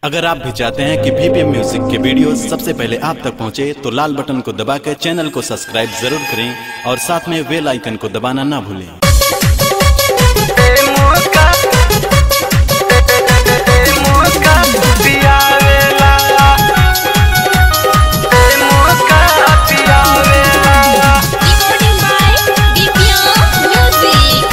अगर आप भी चाहते हैं कि बीपीएम म्यूजिक के वीडियो सबसे पहले आप तक पहुंचे तो लाल बटन को दबा कर चैनल को सब्सक्राइब जरूर करें और साथ में बेल आइकन को दबाना ना भूलें Recording by BPM Music.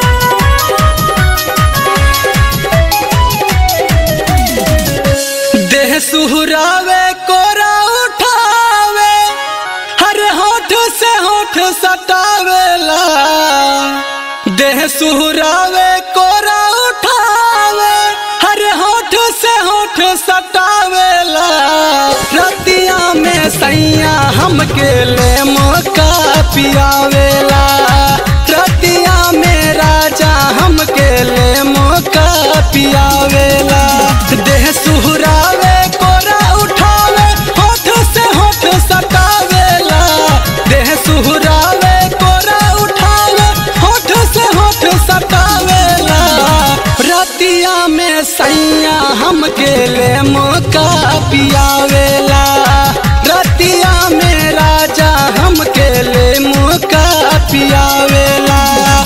देह सुहरावे कोरा उठावे हर होठ से होठ सटावेला देह सुहरावे कोरा उठावे हर होठ से होठ सटावेला रतिया में सैया हमके ले मौका पियावेला रतिया में राजा हमके ले मौका पियावेला देह सुहरावे कोरा उठावे होठ से होठ सटावेला देह सुहरावे कोरा उठावे होठ से होठ सटावेला रतिया में सैया हमके ले मौका पियावेला रतिया में राजा हमके ले मौका पियावेला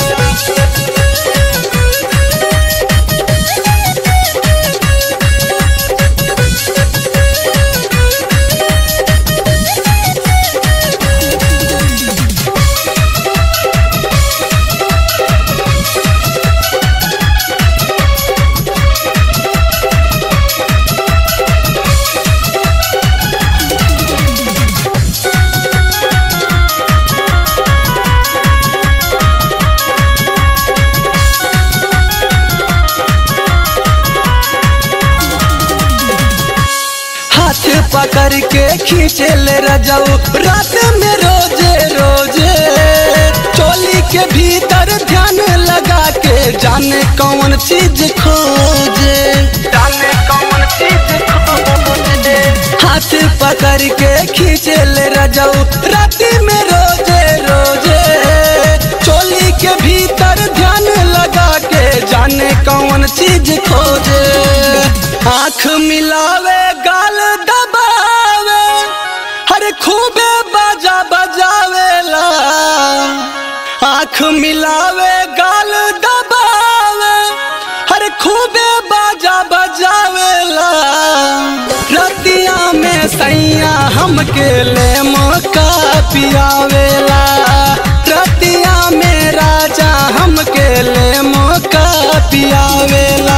हाथ पकड़ के खींचे ले रजाऊ रात में रोजे रोजे चोली के भीतर ध्यान लगा के जाने कौन चीज खोजे जाने कौन चीज खोजे हाथ पकड़ के खींचे ले रजाऊ रात में रोजे रोजे चोली के भीतर ध्यान लगा के जाने कौन चीज खोजे आंख मिलावे गाल दबावे हर खूबे बाजा बजावेला आंख मिलावे गाल दबावे हर खूबे बाजा बजावेला रतिया में सैया हमके ले मौका पियावेला रतिया में राजा हमके ले मौका पियावेला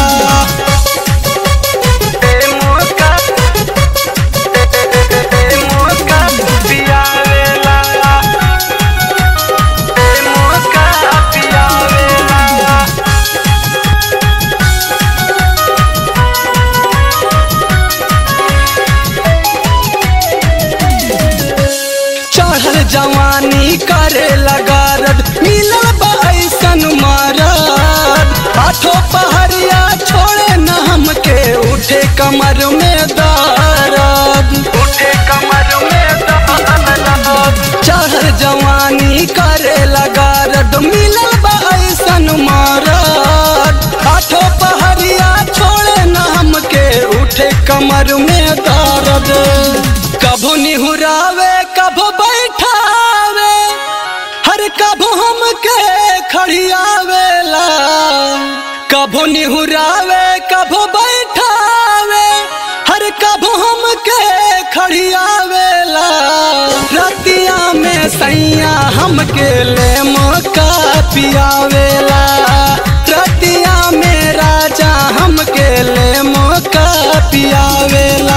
चढ़ल जवानी करे लगारद मिलल बा ऐसन मारद आठो पहरिया छोड़े न हमके उठे कमर में दर्द उठे कमर में दर्द चढ़ल जवानी करे लगारद मिलल बा ऐसन मारद आठो पहरिया छोड़े न हमके उठे कमर में दर्द कभो निहुरावे कभो बैठावे हर कभो हमके खड़ियावेला कभो निहुरावे कभो बैठावे हर कभो हमके खड़ियावेला रतिया में सैया हमके ले मौका पियावेला रतिया में राजा हमके ले मौका पियावेला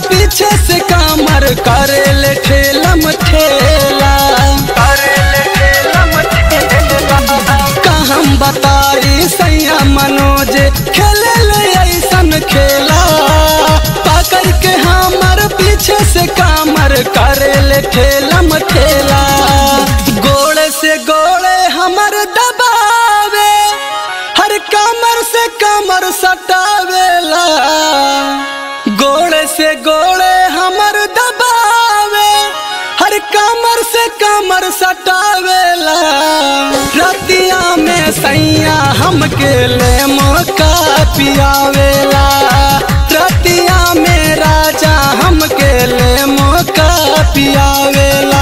पीछे से कामर करे ले ठेलम ठेला करे ले ठेलम ठेला का हम बताई सैया मनोज खेले ले ऐसन खेला पकड़ के हमर पीछे से कामर करे ले ठेलम ठेला गोड़े से गोड़े हमर दबावे हर कमर से कमर सटावेला गोड़े से गोड़े हमर दबावे हर कमर से कमर सटावेला रतिया में सैया हमके ले मौका पियावेला रतिया में राजा हमके ले मौका पियावेला